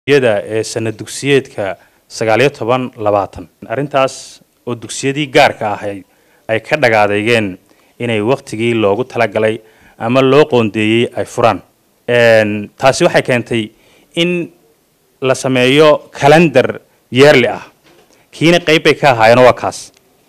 yada ee sanad dugsiyeedka sagaaliyo toban labaatan arrintaas oo dugsiyadii gaarka ahayd ay ka dhagaadeygeen inay waktigii loogu talagalay ama loo qoondeeyey ay furaan taasi waxay keentay in la sameeyo calendar yeerli ah kiina qayb bay ka ahaayeen waa kaas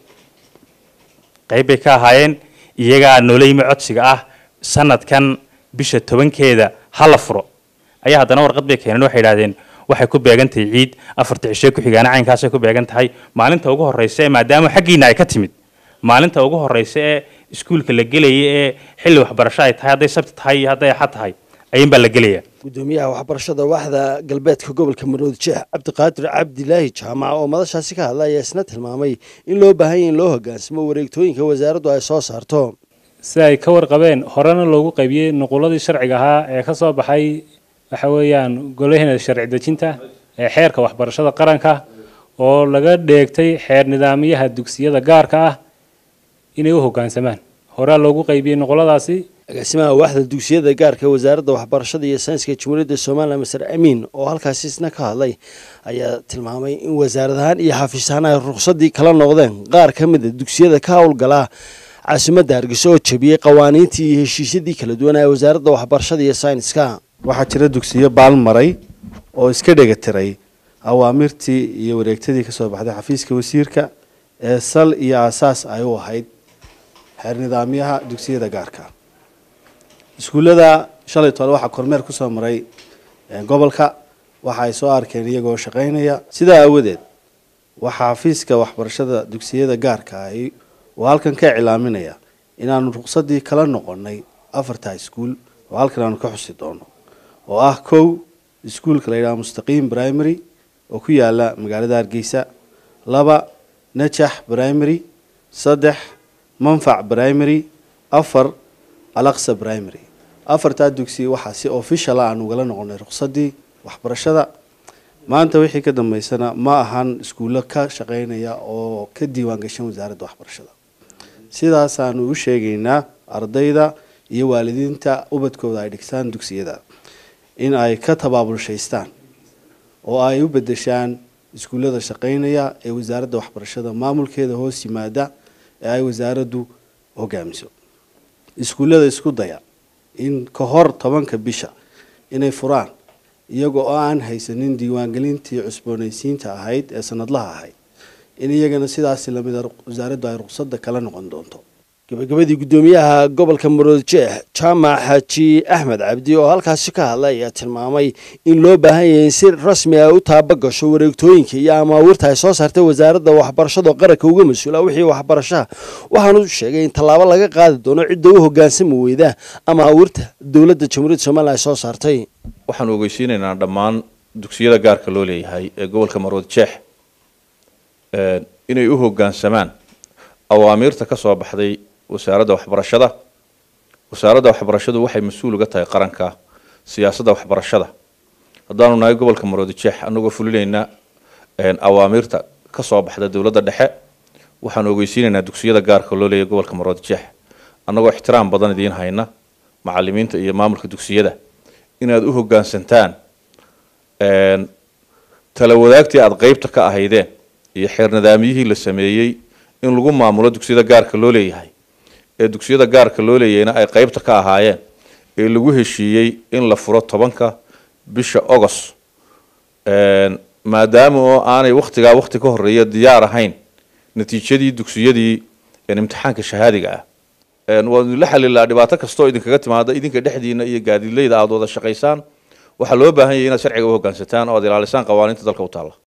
qayb bay ka ahaayeen iyagaa noolayma codsiga ah sanadkan bisha tobankeeda ha la furo ayaa haddana warqad bay keeneen waxay idhahdeen waxay ku beegan tahay ciid afarta cishe ku xigaana caynkaasay ku beegan tahay maalinta ugu horreysa ee maadaama xaggiina ay ka timid maalinta ugu horreysa ee iskuulka la gelaya ee xilli waxbarasho ay tahay hadday sabti tahay iyo hadday axad tahay ayuun baa la gelaya gudoomiyaha waxbarashada waaxda galbeedka gobolka maroodi jeex cabdiqaadir cabdilaahi jaamac oo madashaasi ka hadla ayaa isna tilmaamay in loo baahan yahy in loo hogaansamo wareegtooyinka wasaaraddu ay soo saarto si ay ka warqabeen horena loogu qaybiyey nuquladii sharciga ahaa ee ka soo baxay waxa weeyaan golaheena sharci dejinta ee xeerka waxbarashada qaranka oo laga dheegtay xeer nidaamyaha dugsiyada gaarka ah inay u hoggaansamaan horaa loogu qaybiyey nuquladaasi agaasimaha waaxda dugsiyada gaarka ee wasaaradda waxbarashada iyo sayniska jamhuuriyadda somalilan maser amiin oo halkaasi isna ka hadlay ayaa tilmaamay in wasaaradahaan iyo xafiisahaan ay ruqsadii kala noqdeen qaar ka mid a dugsiyada ka howlgalaa caasimadda hargeysa oo jabiyey qawaaniintii iyo heshiisyadii kala duwan ee wasaaradda waxbarashada iyo sayniska waxaa jira dugsiyo baalmaray oo iska dhegatiray awaamirtii iyo wareegtadii kasoo baxday xafiiska wasiirka ee sal iyo aasaas ay u ahayd xeer nidaamyaha dugsiyada gaarka iskuullada shalay tole waxaa kormeer kusoo maray gobolka waxa ay soo arkeen iyagoo shaqaynaya sidaa aawadeed waxaa xafiiska waxbarashada dugsiyada gaarka ahi oo halkan ka iclaaminaya inaanu ruqsadii kala noqonay afarta iskuul oo halkan aanu ka xusi doono oo ah kow iskuulka la yidhaha mustaqiim primary oo ku yaala magaalada hargeysa laba najax primary saddex manfac primary afar alaqsa primary afartaa dugsi waxaa si officiala aan ugala noqonay ruqsadii waxbarashada maanta wixii ka dambeysana ma ahan iskuullo ka shaqeynaya oo ka diiwaan gashan wasaaradda waxbarashada sidaasaanu u sheegaynaa ardayda iyo waalidiinta ubadkooda ay dhigtaan dugsiyada in ay ka tabaabulshaystaan oo ay u bedeshaan iskuullada shaqeynaya ee wasaaradda waxbarashada maamulkeeda hoos yimaada ee ay wasaaraddu hogaamiso iskuullada isku daya in ka hor tobanka bisha inay furaan iyaga oo aan haysanin diiwaangelintii cusboonaysiinta ahayd ee sanadlaha ahayd in iyagana sidaasi lamida wasaaraddu ay ruqsadda kala noqon doonto gabagabadii guddoomiyaha gobolka maroodi jeex jaamac xaaji axmed cabdi oo halkaasi ka hadlay ayaa tilmaamay in loo baahan yahay in si rasmi ah u taabagasho wareegtooyinka iyo amaawiirta ay soo saartay wasaaradda waxbarashada oo qaranka uga mas-uula wixii waxbarashaha waxaanu sheegay in tallaabo laga qaadi doono cidda u hogaansami weyda amaawiirta dowladda jamhuuriyadda somalilan ay soo saartay waxaanu ogeysiinaynaa dhammaan dugsiyada gaarka loo leeyahay ee gobolka maroodi jeex inay u hoggaansamaan awaamiirta ka soo baxday wasaaradda waxbarashada wasaaradda waxbarashadu waxay mas-uul uga tahay qaranka siyaasadda waxbarashada haddaanu nahay gobolka maroodi jeex anagoo fulinayna awaamiirta ka soo baxda dowladda dhexe waxaanu ogeysiinaynaa dugsiyada gaarka loo leeyahay gobolka maroodi jeex annagoo ixtiraam badan idiin hayna macalimiinta iyo maamulka dugsiyada inaad u hoggaansantaan tala wadaagtii aada qeybta ka ahaydeen iyo xeer nidaamyihii la sameeyey in lagu maamulo dugsiyada gaarka loo leeyahay ee dugsiyada gaarka loo leeyahayna ay qeybta ka ahaayeen ee lagu heshiiyey in la furo tobanka bisha ogos maadaama oo aanay waktigaa wakti ka horeeya diyaar ahayn natiijadii dugsiyadii imtixaanka shahaadiga ah waanu la xalilaa dhibaato kastoo idinkaga timaada idinka dhexdiina iyo gaadiidleyda aada wada shaqaysaan waxaa loo baahan yahay inaad sharciga u hoggaansataan oo aad ilaalisaan qawaaniinta dalka u taalla